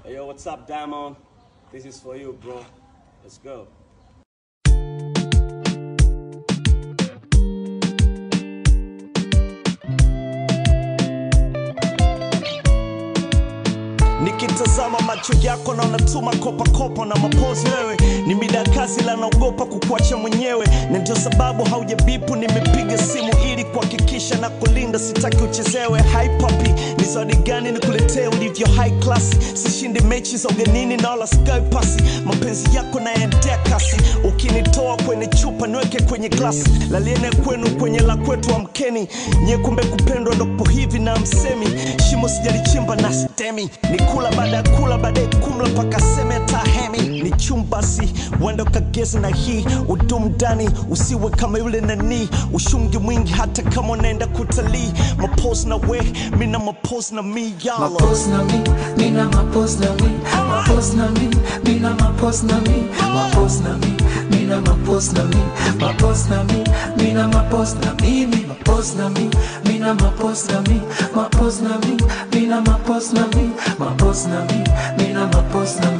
Hey, yo, what's up, Diamond? This is for you, bro. Let's go. nikitazama macho yako na unatuma kopakopa na mapozi wewe ni mida ya kazi la naogopa kukuacha mwenyewe na ndio sababu haujabipu nimepiga simu ili kuhakikisha na kulinda sitaki uchezewe hai papi ni zawadi gani nikuletee ulivyo high class sishindi mechi za ugenini na wala sky pasi mapenzi yako naendea kasi ukinitoa kwenye chupa niweke kwenye glasi laliene kwenu kwenye la kwetu amkeni nye kumbe kupendwa ndopo hivi na msemi shimo sijalichimba na stemi ni kula baada ya kula baadaye kumla mpaka seme tahemi ni chumbasi wenda ukagezi na hii udumu ndani usiwe kama yule nani ushungi mwingi hata kama unaenda kutalii mapos na we mina mapos na mi yalo Mapos na mi, mina mapos na mi, mapos na mi, mina mapos na mi, mapos na mi, mina mapos na mi, mapos na mi, mina mapos na mi, mi mapos na mi, mina mapos na mi, mapos na mi, mina mapos na mi, mapos na mi, mina mapos na